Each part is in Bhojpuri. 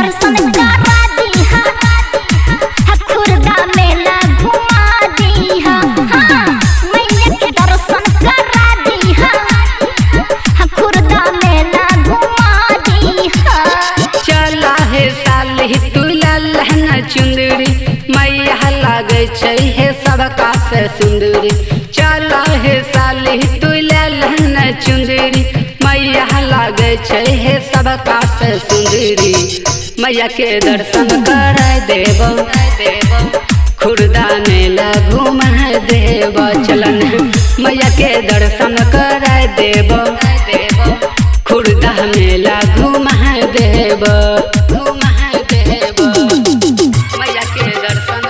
दर्शन करा दीहा हा खुर्दा मेला घुमा दीहा हाँ मैया के दर्शन करा दीहा हा खुर्दा मेला घुमा दीहा चला हे साली तू लहन चुंदरी मैया लागे छै हे सबका से सुंदरी चला हे साली तू लहन चुंदरी मैया लागे छै हे सबका से सुंदरी मैया के दर्शन कर देव खुर्दा मेला घूम देव चलन मैया के दर्शन कर देव खुर्दा मेला घूम देव घूम देव मैया के दर्शन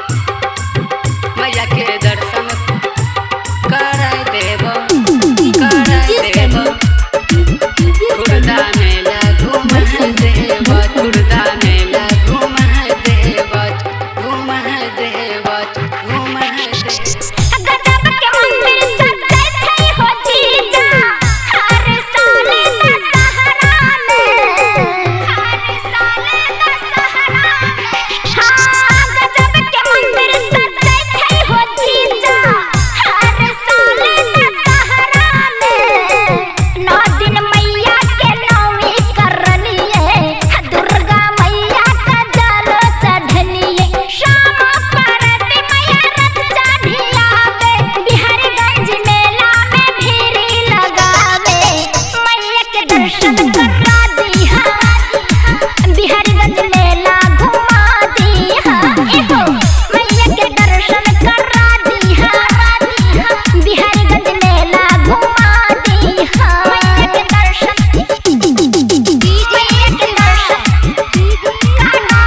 मैया के दर्शन कर देव कर देव खुर्दा मेला घूम देव खुर्दा मेला घूम देव घूम देव घूम देव गजब के मंदिर सजै छै हो जीजा हर साल दशहरा में हर साल दशहरा में हाँ गजब के मंदिर सजै छै हो जीजा हर साल दशहरा में नौ दिन मैया के नौमी करलिए दुर्गा मैया का जल चढ़लिए शाम परत मैया रथ चढ़ियावे बिहारीगंज मेला में भीड़ लगावे मैया के दर्शन करा दीहा बिहारीगंज मेला घुमा दीहा एहो मैया के दर्शन करा दीहा बिहारीगंज मेला घुमा दीहा मैया के दर्शन मैया के दर्शन करा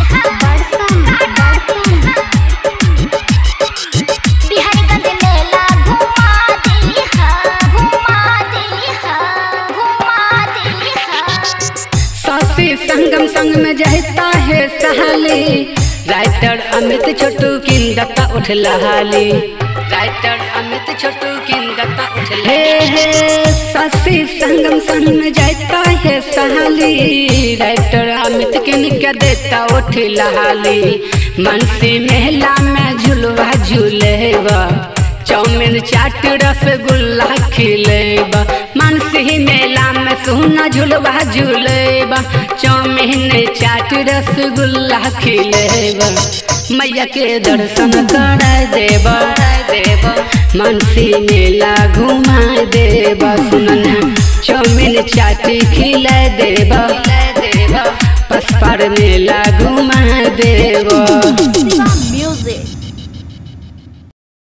बिहारीगंज मेला घुमा दीहा घुमा दीहा घुमा दीहा सासी संगम संग में जहता है सहाली राइटर अमित छोटू किन दत्ता उठ लहाली राइटर अमित छोटू किन दत्ता उठ हे हे सासी संगम संग में जहता है सहाली राइटर अमित किन के देता उठ लहाली मनसी मेला में झुलवा झूलेवा चाउमीन चाट रसगुल्ला खिलेबा मानसी मेला में सोना झुलवा झूलेबा चाउमीन चाट रसगुल्ला खिलेबा मैया के दर्शन कर देबा देबा मानसी मेला घुमा देबा सुनना चाउमीन चाट खिला देबा देबा पसपर मेला घुमा देबा Music.